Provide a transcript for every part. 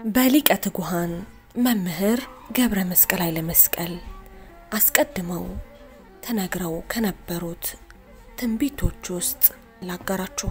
በሊቀ ትጉሃን መምህር ገብረ መስቀል ኃይለ መስቀል አስቀድመው ተነግረው ከነበሩት ትንቢቶች ውስጥ ላጋራችሁ።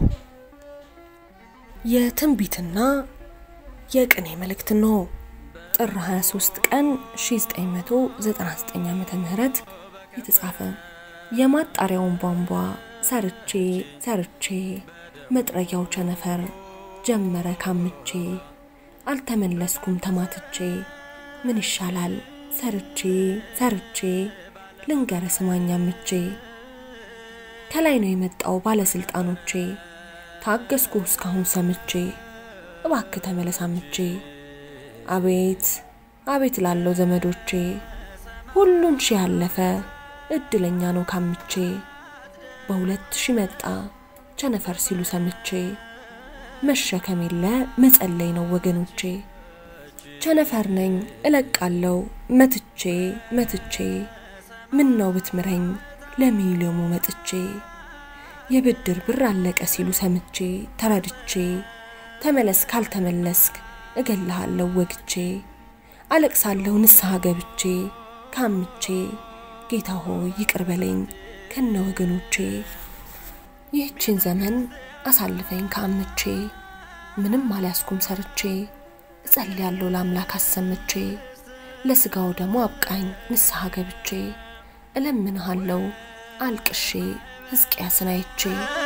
የትንቢትና የቅኔ መልእክት ነው። ጥር 23 ቀን 1999 ዓመተ ምህረት የተጻፈ የማጣሪያውን ቧንቧ ሰርቼ ሰርቼ መጥረጊያው ቸነፈር ጀመረ ካምቼ አልተመለስኩም ተማትቼ ምን ይሻላል ሰርቼ ሰርቼ ልንገረ ስማኛ ምቼ ከላይ ነው የመጣው ባለስልጣኖቼ ታገስኩ እስካሁን ሰምቼ እባክ ተመለስ አምቼ አቤት አቤት ላለው ዘመዶቼ ሁሉን ሺህ ያለፈ እድለኛ ነው ካምቼ በሁለት ሺህ መጣ ቸነፈር ሲሉ ሰምቼ መሸከም የለ መጸለይ ነው ወገኖቼ ቸነፈር ነኝ እለቃለው መትቼ መትቼ ምን ነው ብትምረኝ ለሚሊዮሙ መጥቼ የብድር ብር አለቀ ሲሉ ሰምቼ ተረድቼ ተመለስ ካልተመለስክ እገልሃለሁ ወግቼ አለቅሳለሁ ንስሐ ገብቼ ካምቼ ጌታ ሆይ ይቅር በለኝ ከነ ወገኖቼ ይህችን ዘመን አሳልፈኝ ካምቼ ምንም አልያዝኩም ሰርቼ እጸልያለሁ ለአምላክ አሰምቼ ለስጋው ደግሞ አብቃኝ ንስሐ ገብቼ እለምንሃለሁ አልቅሼ ሕዝቅያስን አይቼ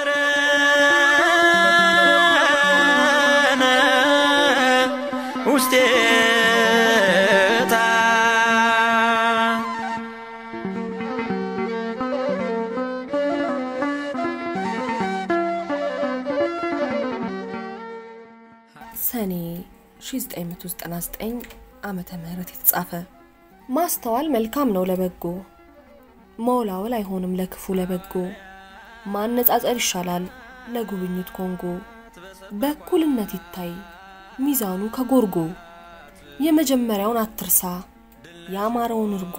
ውስጤታ ሰኔ 1999 ዓመተ ምህረት የተጻፈ ማስተዋል መልካም ነው ለበጎ መውላወል አይሆንም ለክፉ ለበጎ ማነጻጸር ይሻላል ለጉብኝት ኮንጎ በእኩልነት ይታይ ሚዛኑ ከጎርጎ የመጀመሪያውን አትርሳ ያማረውን እርጎ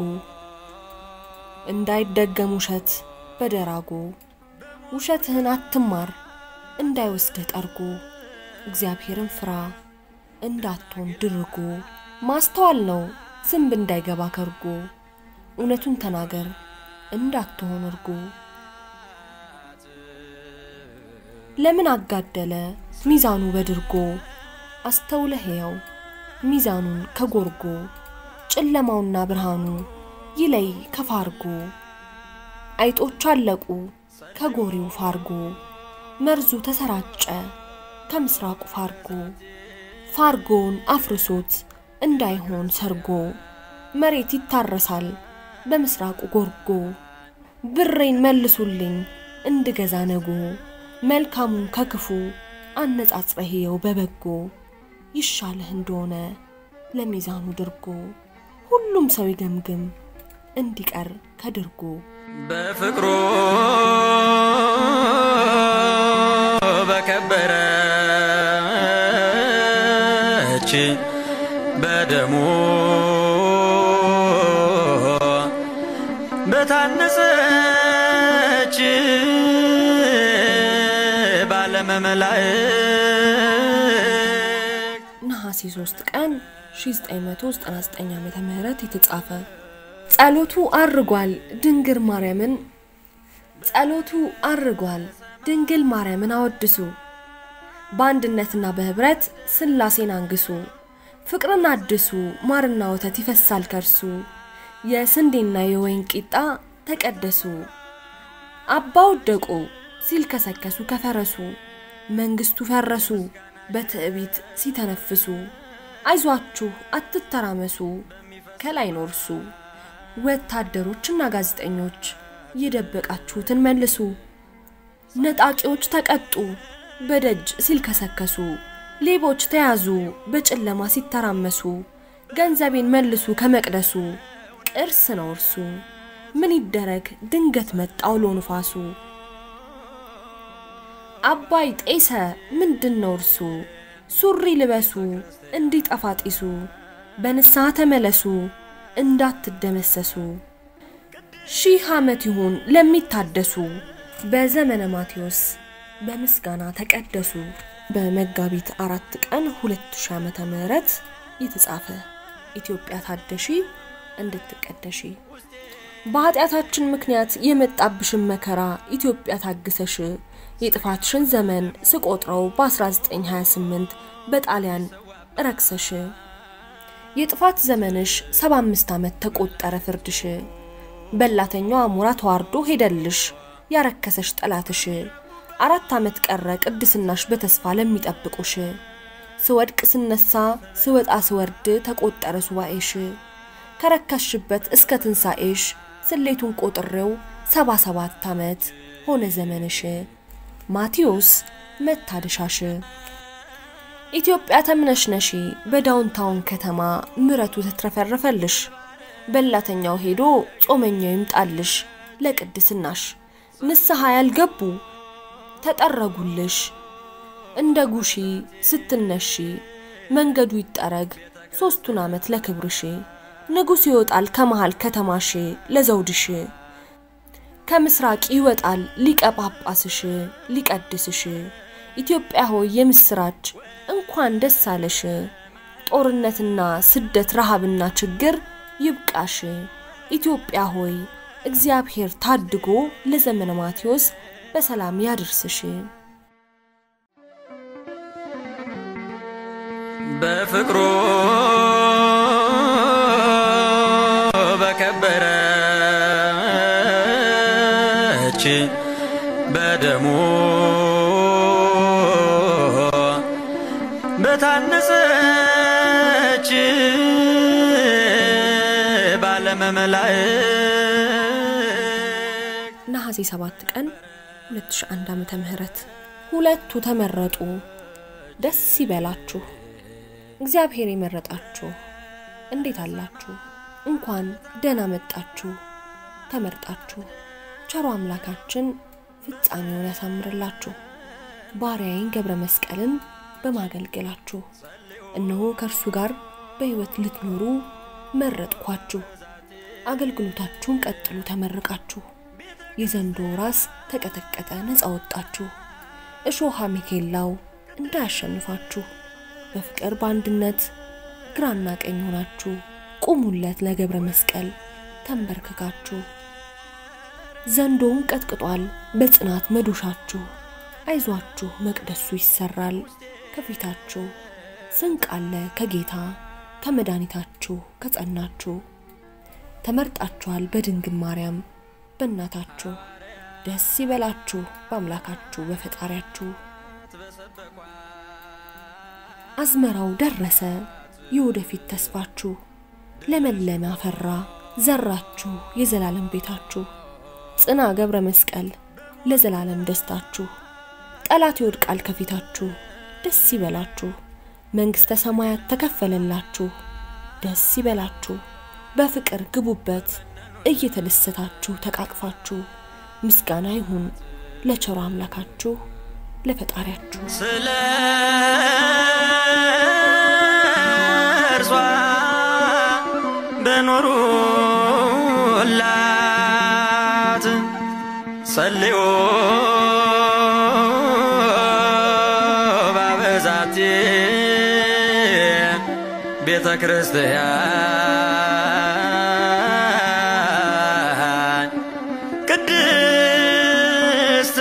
እንዳይደገም ውሸት በደራጎ ውሸትህን አትማር እንዳይወስድህ ጠርጎ እግዚአብሔርን ፍራ እንዳትሆን ድርጎ ማስተዋል ነው ዝንብ እንዳይገባ ከርጎ እውነቱን ተናገር እንዳትሆን እርጎ ለምን አጋደለ ሚዛኑ በድርጎ አስተውለ ሕያው ሚዛኑን ከጎርጎ ጨለማውና ብርሃኑ ይለይ ከፋርጎ አይጦች አለቁ ከጎሪው ፋርጎ መርዙ ተሰራጨ ከምስራቁ ፋርጎ ፋርጎውን አፍርሶት እንዳይሆን ሰርጎ መሬት ይታረሳል በምስራቁ ጎርጎ ብሬን መልሱልኝ እንድገዛ ነጎ መልካሙን ከክፉ አነጻጽረህየው በበጎ ይሻልህ እንደሆነ ለሚዛኑ ድርጎ ሁሉም ሰው ይገምግም እንዲቀር ከድርጎ በፍቅሩ በከበረች በደሙ በታነጸች ባለመመላእክት ነሐሴ 3 ቀን 1999 ዓመተ ምህረት የተጻፈ ጸሎቱ አርጓል ድንግል ማርያምን ጸሎቱ አርጓል ድንግል ማርያምን አወድሱ በአንድነትና በህብረት ስላሴን አንግሱ ፍቅርን አድሱ ማርና ወተት ይፈሳል ከርሱ የስንዴና የወይን ቂጣ ተቀደሱ አባ ወደቁ ሲል ከሰከሱ ከፈረሱ መንግስቱ ፈረሱ በትዕቢት ሲተነፍሱ አይዟችሁ አትተራመሱ ከላይ ኖርሱ ወታደሮችና ጋዜጠኞች የደበቃችሁትን መልሱ ነጣቂዎች ተቀጡ በደጅ ሲልከሰከሱ ሌቦች ተያዙ በጨለማ ሲተራመሱ ገንዘቤን መልሱ ከመቅደሱ ቅርስ ነው እርሱ ምን ይደረግ ድንገት መጣ አውሎ ንፋሱ አባይ ጤሰ ምንድን ነው እርሱ ሱሪ ልበሱ እንዲጠፋ ጢሱ በንስሐ ተመለሱ እንዳትደመሰሱ ሺህ ዓመት ይሁን ለሚታደሱ በዘመነ ማቴዎስ በምስጋና ተቀደሱ። በመጋቢት አራት ቀን 2000 ዓመተ ምህረት የተጻፈ ኢትዮጵያ ታደሺ እንድትቀደሺ በኃጢአታችን ምክንያት የመጣብሽን መከራ ኢትዮጵያ ታግሰሽ የጥፋትሽን ዘመን ስቆጥረው በ1928 በጣሊያን ረክሰሽ የጥፋት ዘመንሽ 75 ዓመት ተቆጠረ ፍርድሽ በላተኛው አሞራ ተዋርዶ ሄደልሽ ያረከሰሽ ጠላትሽ አራት ዓመት ቀረ ቅድስናሽ በተስፋ ለሚጠብቁሽ ስወድቅ ስነሳ ስወጣ ስወርድ ተቆጠረ ሱባኤሽ ከረከስሽበት እስከ ትንሣኤሽ ስሌቱን ቆጥሬው ሰባ ሰባት ዓመት ሆነ ዘመንሽ ማቴዎስ መታደሻሽ ኢትዮጵያ ተምነሽነሺ በዳውንታውን ከተማ ምረቱ ተትረፈረፈልሽ በላተኛው ሄዶ ጾመኛው ይምጣልሽ ለቅድስናሽ ንስሐ ያልገቡ ተጠረጉልሽ እንደ ጉሺ ስትነሺ መንገዱ ይጠረግ ሶስቱን ዓመት ለክብርሽ ንጉሥ ይወጣል ከመሃል ከተማሽ ለዘውድሽ ከምስራቅ ይወጣል ሊቀ ጳጳስሽ ሊቀድስሽ ኢትዮጵያ ሆይ የምስራች እንኳን ደስ አለሽ ጦርነትና ስደት ረሃብና ችግር ይብቃሽ ኢትዮጵያ ሆይ እግዚአብሔር ታድጎ ለዘመነ ማቴዎስ በሰላም ያድርስሽ በፍቅሩ በከበረች በደሙ በታነጸች ባለመመላእክት ነሐሴ 7 ቀን 2001 ዓመተ ምህረት ሁለቱ ተመረጡ። ደስ ይበላችሁ። እግዚአብሔር የመረጣችሁ እንዴት አላችሁ? እንኳን ደህና መጣችሁ። ተመርጣችሁ ቸሮ አምላካችን ፍጻሜውን ያሳምርላችሁ። ባሪያዬን ገብረ መስቀልን በማገልገላችሁ እነሆ ከእርሱ ጋር በሕይወት ልትኖሩ መረጥኳችሁ። አገልግሎታችሁን ቀጥሉ ተመርቃችሁ። የዘንዶ ራስ ተቀጠቀጠ ነፃ ወጣችሁ። እሾሃ ሚኬላው እንዳያሸንፋችሁ በፍቅር በአንድነት ግራና ቀኝ ሆናችሁ ቁሙለት ለገብረ መስቀል ተንበርክካችሁ። ዘንዶውን ቀጥቅጧል በጽናት መዶሻችሁ። አይዟችሁ መቅደሱ ይሰራል ከፊታችሁ። ስንቅ አለ ከጌታ ከመድኃኒታችሁ ከጸናችሁ። ተመርጣችኋል በድንግል ማርያም በእናታችሁ። ደስ ይበላችሁ በአምላካችሁ በፈጣሪያችሁ። አዝመራው ደረሰ የወደፊት ተስፋችሁ፣ ለመለመ አፈራ ዘራችሁ የዘላለም ቤታችሁ። ጽና ገብረ መስቀል ለዘላለም ደስታችሁ። ጠላት ይወድቃል ከፊታችሁ ደስ ይበላችሁ። መንግሥተ ሰማያት ተከፈለላችሁ ደስ ይበላችሁ። በፍቅር ግቡበት እየተደሰታችሁ ተቃቅፋችሁ። ምስጋና ይሁን ለቸሮ አምላካችሁ ለፈጣሪያችሁ። ስለ እርሷ በኖሩላት ጸልዮ ባበዛቲ ቤተ ክርስቲያን ቅድስት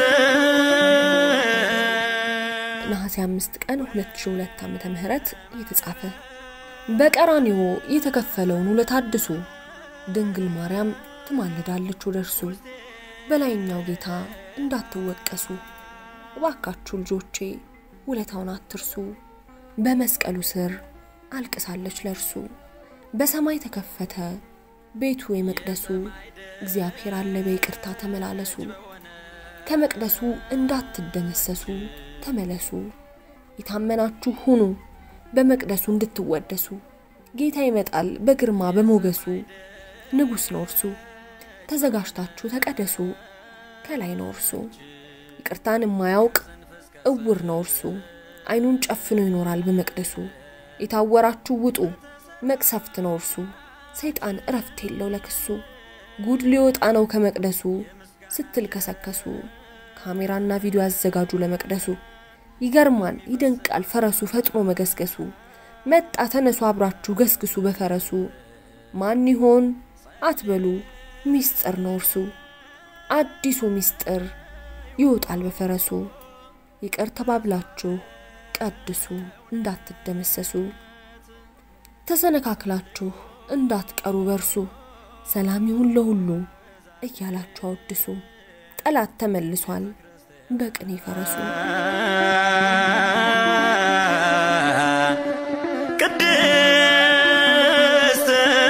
ነሐሴ 5 ቀን 2002 ዓመተ ምህረት የተጻፈ በቀራንዮ የተከፈለውን ውለታ አድሱ። ድንግል ማርያም ትማልዳለች ወደ እርሱ በላይኛው ጌታ እንዳትወቀሱ። እባካችሁ ልጆቼ ውለታውን አትርሱ። በመስቀሉ ስር አልቅሳለች ለእርሱ። በሰማይ ተከፈተ ቤቱ የመቅደሱ። እግዚአብሔር አለ በይቅርታ ተመላለሱ። ከመቅደሱ እንዳትደመሰሱ ተመለሱ። የታመናችሁ ሁኑ በመቅደሱ እንድትወደሱ። ጌታ ይመጣል በግርማ በሞገሱ። ንጉሥ ነው እርሱ ተዘጋጅታችሁ ተቀደሱ። ከላይ ነው እርሱ ይቅርታን የማያውቅ እውር ነው እርሱ። ዓይኑን ጨፍኖ ይኖራል በመቅደሱ። የታወራችሁ ውጡ መቅሰፍት ነው እርሱ። ሰይጣን እረፍት የለው ለክሱ። ጉድ ሊወጣ ነው ከመቅደሱ ስትል ከሰከሱ። ካሜራና ቪዲዮ ያዘጋጁ ለመቅደሱ። ይገርማል ይደንቃል ፈረሱ ፈጥኖ መገስገሱ። መጣ ተነሱ አብራችሁ ገስግሱ በፈረሱ ማን ይሆን አትበሉ ሚስጥር ነው እርሱ አዲሱ ሚስጥር ይወጣል በፈረሱ ይቅር ተባብላችሁ ቀድሱ እንዳትደመሰሱ ተሰነካክላችሁ እንዳትቀሩ በርሱ ሰላም ይሁን ለሁሉ እያላችሁ አወድሱ ጠላት ተመልሷል በቅኔ ፈረሱ ቅድስት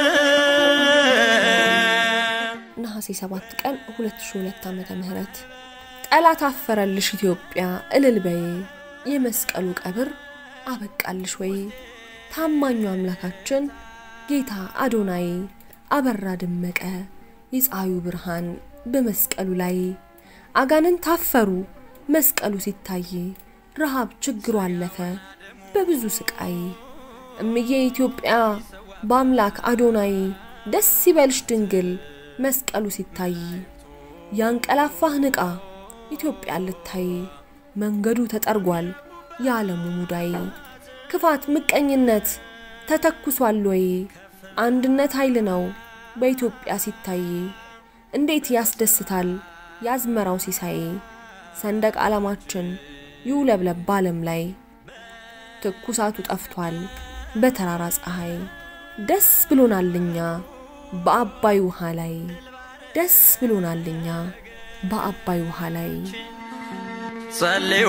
ነሐሴ 7 ቀን 2002 ዓመተ ምህረት ጠላት አፈረልሽ ኢትዮጵያ እልል በይ የመስቀሉ ቀብር አበቃልሽ ወይ ታማኙ አምላካችን ጌታ አዶናይ አበራ ደመቀ የፀሐዩ ብርሃን በመስቀሉ ላይ አጋንን ታፈሩ መስቀሉ ሲታይ ረሃብ ችግሩ አለፈ በብዙ ስቃይ እምዬ ኢትዮጵያ በአምላክ አዶናይ ደስ ይበልሽ ድንግል መስቀሉ ሲታይ ያንቀላፋህ ንቃ ኢትዮጵያ ልታይ መንገዱ ተጠርጓል የዓለሙ ሙዳይ ክፋት ምቀኝነት ተተኩሷል ወይ አንድነት ኃይል ነው በኢትዮጵያ ሲታይ እንዴት ያስደስታል ያዝመራው ሲሳይ ሰንደቅ ዓላማችን ይውለብለብ በዓለም ላይ ትኩሳቱ ጠፍቷል በተራራ ፀሐይ ደስ ብሎናልኛ በአባይ ውሃ ላይ ደስ ብሎናልኛ በአባይ ውሃ ላይ ጸልዩ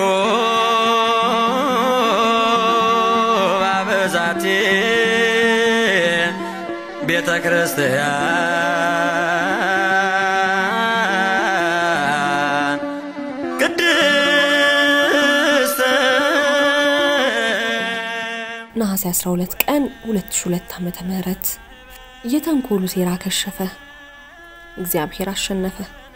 ባበዛቲ ቤተ ክርስቲያን ቅድስት ነሐሴ 12 ቀን 2002 ዓመተ ምህረት የተንኮሉ ሴራ ከሸፈ፣ እግዚአብሔር አሸነፈ።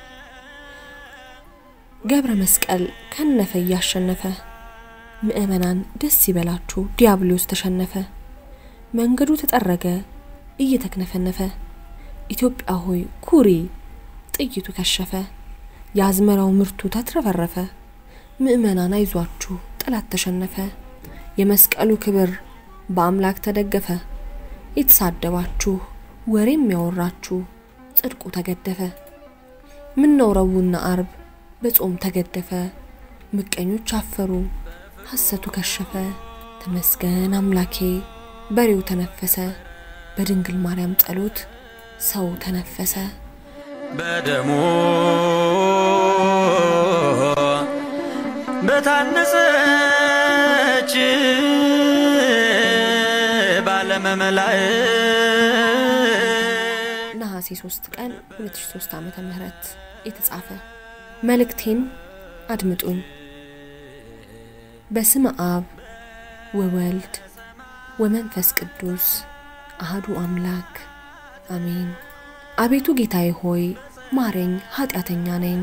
ገብረ መስቀል ከነፈ እያሸነፈ፣ ምእመናን ደስ ይበላችሁ ዲያብሎስ ተሸነፈ። መንገዱ ተጠረገ እየተክነፈነፈ፣ ኢትዮጵያ ሆይ ኩሪ ጥይቱ ከሸፈ። የአዝመራው ምርቱ ተትረፈረፈ፣ ምእመናን አይዟችሁ ጠላት ተሸነፈ። የመስቀሉ ክብር በአምላክ ተደገፈ። የተሳደባችሁ ወሬም ያወራችሁ ጽድቁ ተገደፈ። ምነው ረቡዕና አርብ በጾም ተገደፈ። ምቀኞች አፈሩ ሐሰቱ ከሸፈ። ተመስገን አምላኬ በሬው ተነፈሰ። በድንግል ማርያም ጸሎት ሰው ተነፈሰ። በደሙ በታነጸች ባለመመላእ ነሐሴ 3 ቀን 2003 ዓመተ ምህረት የተጻፈ መልእክቴን አድምጡኝ። በስመ አብ ወወልድ ወመንፈስ ቅዱስ አህዱ አምላክ አሜን። አቤቱ ጌታዬ ሆይ ማረኝ፣ ኃጢአተኛ ነኝ።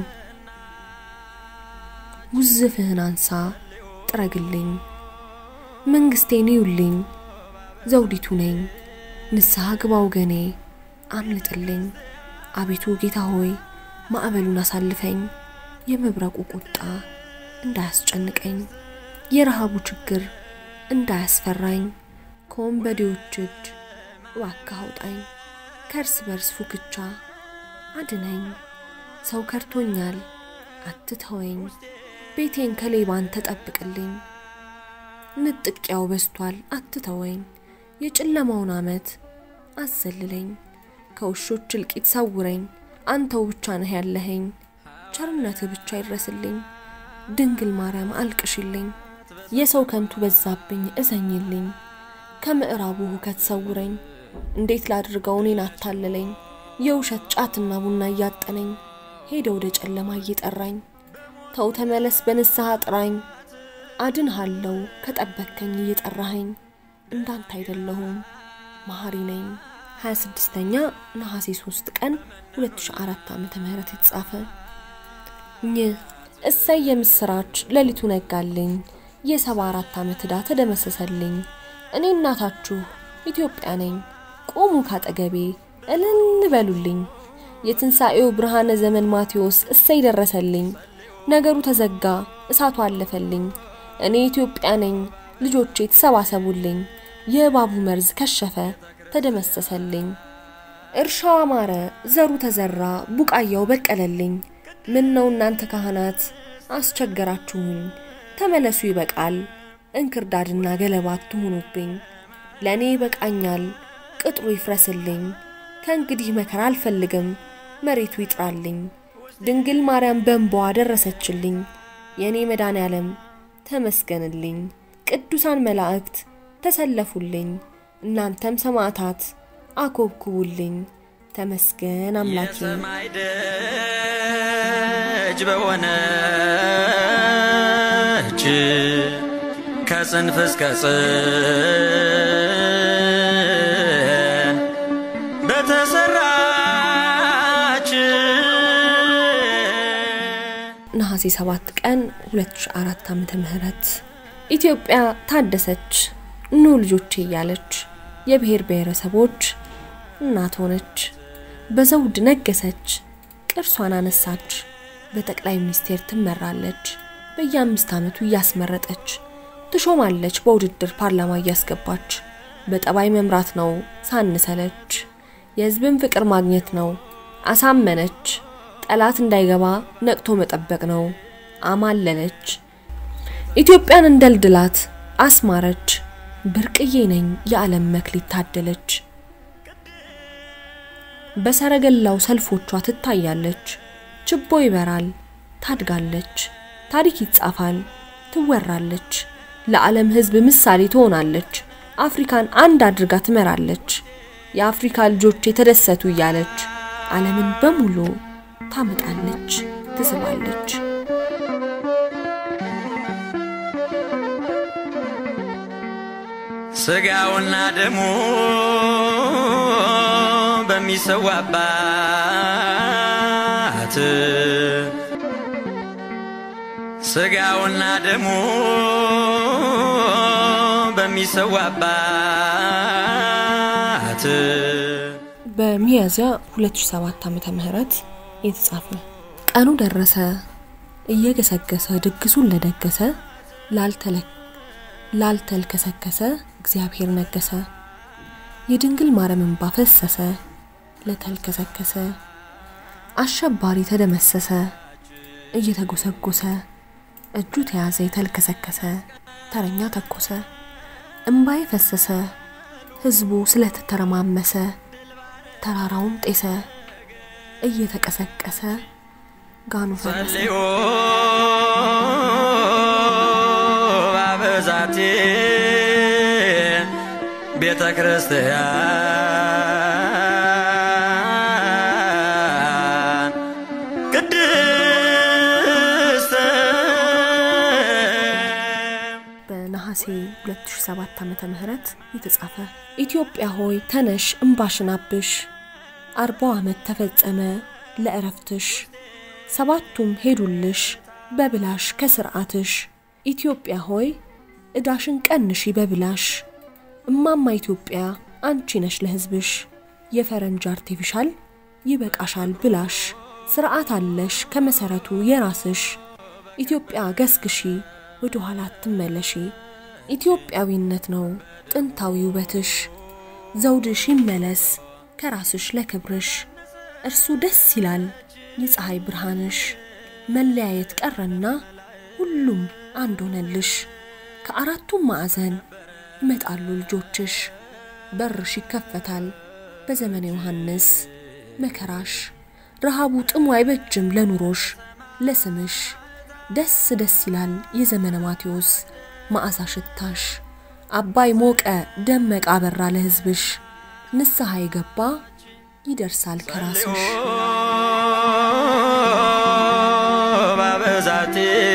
ውዝፍህን አንሳ ጥረግልኝ፣ መንግሥቴን ይዩልኝ፣ ዘውዲቱ ነኝ። ንስሐ ግባ ወገኔ አምልጥልኝ። አቤቱ ጌታ ሆይ ማዕበሉን አሳልፈኝ፣ የመብረቁ ቁጣ እንዳያስጨንቀኝ፣ የረሃቡ ችግር እንዳያስፈራኝ፣ ከወንበዴዎች እጅ እባክህ አውጣኝ፣ ከእርስ በርስ ፉክቻ አድነኝ። ሰው ከርቶኛል አትተወኝ፣ ቤቴን ከሌባን ተጠብቅልኝ። ንጥቂያው በስቷል አትተወኝ፣ የጨለማውን ዓመት አዘልለኝ። ከውሾች እልቂት ሰውረኝ፣ አንተው ብቻ ነህ ያለኸኝ። ቸርነትህ ብቻ ይድረስልኝ፣ ድንግል ማርያም አልቅሽልኝ። የሰው ከንቱ በዛብኝ እዘኝልኝ፣ ከምዕራቡ ሁከት ሰውረኝ። እንዴት ላድርገው እኔን አታለለኝ፣ የውሸት ጫትና ቡና እያጠነኝ ሄደ ወደ ጨለማ እየጠራኝ። ተው ተመለስ በንስሐ ጥራኝ፣ አድንሃለው ከጠበከኝ እየጠራኸኝ። እንዳንተ አይደለሁም መሐሪ ነኝ። 26ኛ ነሐሴ 3 ቀን 2004 ዓመተ ምህረት የተጻፈ ኝ እሰይ የምስራች ሌሊቱ ነጋልኝ፣ የሰባ አራት ዓመት ዕዳ ተደመሰሰልኝ። እኔ እናታችሁ ኢትዮጵያ ነኝ፣ ቁሙ ካጠገቤ እልል በሉልኝ። የትንሣኤው ብርሃነ ዘመን ማቴዎስ እሰይ ደረሰልኝ፣ ነገሩ ተዘጋ እሳቱ አለፈልኝ። እኔ ኢትዮጵያ ነኝ ልጆቼ ተሰባሰቡልኝ፣ የእባቡ መርዝ ከሸፈ ተደመሰሰልኝ። እርሻው አማረ፣ ዘሩ ተዘራ፣ ቡቃያው በቀለልኝ። ምን ነው እናንተ ካህናት አስቸገራችሁኝ፣ ተመለሱ ይበቃል፣ እንክርዳድና ገለባ አትሁኑብኝ። ለእኔ ይበቃኛል፣ ቅጥሩ ይፍረስልኝ። ከእንግዲህ መከራ አልፈልግም፣ መሬቱ ይጥራልኝ። ድንግል ማርያም በእንባዋ ደረሰችልኝ። የእኔ መድኃኔ ዓለም ተመስገንልኝ። ቅዱሳን መላእክት ተሰለፉልኝ፣ እናንተም ሰማዕታት አኮብኩቡልኝ። ተመስገን አምላኬ። የሰማይ ደጅ በሆነች ከጽንፍ እስከ ጽን በተሰራች ነሐሴ 7 ቀን 2004 ዓመተ ምህረት ኢትዮጵያ ታደሰች ኑ ልጆቼ እያለች የብሔር ብሔረሰቦች እናት ሆነች። በዘውድ ነገሰች፣ ቅርሷን አነሳች። በጠቅላይ ሚኒስቴር ትመራለች። በየአምስት ዓመቱ እያስመረጠች ትሾማለች። በውድድር ፓርላማ እያስገባች በጠባይ መምራት ነው ሳንሰለች። የሕዝብን ፍቅር ማግኘት ነው አሳመነች። ጠላት እንዳይገባ ነቅቶ መጠበቅ ነው አማለለች። ኢትዮጵያን እንደልድላት አስማረች። ብርቅዬ ነኝ የዓለም መክሊት ታደለች። በሰረገላው ሰልፎቿ ትታያለች። ችቦ ይበራል፣ ታድጋለች። ታሪክ ይጻፋል፣ ትወራለች። ለዓለም ሕዝብ ምሳሌ ትሆናለች። አፍሪካን አንድ አድርጋ ትመራለች። የአፍሪካ ልጆች የተደሰቱ እያለች ዓለምን በሙሉ ታመጣለች፣ ትስባለች። ስጋውና ደሙ በሚሰዋባት ስጋውና ደሙ በሚሰዋባት በሚያዝያ 2007 ዓመተ ምህረት የተጻፈ ቀኑ ደረሰ እየገሰገሰ ድግሱን ለደገሰ ላልተለ ላልተልከሰከሰ እግዚአብሔር ነገሰ። የድንግል ማርያም እንባ ፈሰሰ ለተልከሰከሰ አሸባሪ ተደመሰሰ እየተጎሰጎሰ እጁ ተያዘ የተልከሰከሰ ተረኛ ተኮሰ እምባዬ ፈሰሰ ህዝቡ ስለተተረማመሰ ተራራውም ጤሰ እየተቀሰቀሰ ጋኑ ፈረሰ ጸልዮ ባበዛቴ ቤተ ክርስቲያን ቅድስት በነሐሴ 2007 ዓመተ ምህረት የተጻፈ ኢትዮጵያ ሆይ ተነሽ እምባሽን አብሽ፣ አርባው ዓመት ተፈጸመ ለእረፍትሽ፣ ሰባቱም ሄዱልሽ በብላሽ ከስርዓትሽ። ኢትዮጵያ ሆይ እዳሽን ቀንሺ በብላሽ፣ እማማ ኢትዮጵያ አንቺ ነሽ ለሕዝብሽ። የፈረንጅ አርቴፊሻል ይበቃሻል ብላሽ፣ ስርዓት አለሽ ከመሰረቱ የራስሽ። ኢትዮጵያ ገስግሺ ወደ ኋላ አትመለሺ። ኢትዮጵያዊነት ነው ጥንታዊ ውበትሽ። ዘውድሽ ይመለስ ከራስሽ ለክብርሽ። እርሱ ደስ ይላል የፀሐይ ብርሃንሽ። መለያየት ቀረና ሁሉም አንድ ሆነልሽ። ከአራቱም ማዕዘን ይመጣሉ ልጆችሽ። በርሽ ይከፈታል በዘመነ ዮሐንስ። መከራሽ ረሃቡ ጥሙ አይበጅም ለኑሮሽ ለስምሽ ደስ ደስ ይላል የዘመነ ማቴዎስ መዓዛ ሽታሽ። አባይ ሞቀ ደመቀ አበራ ለሕዝብሽ። ንስሐ የገባ ይደርሳል ከራስሽ። ባበዛቴ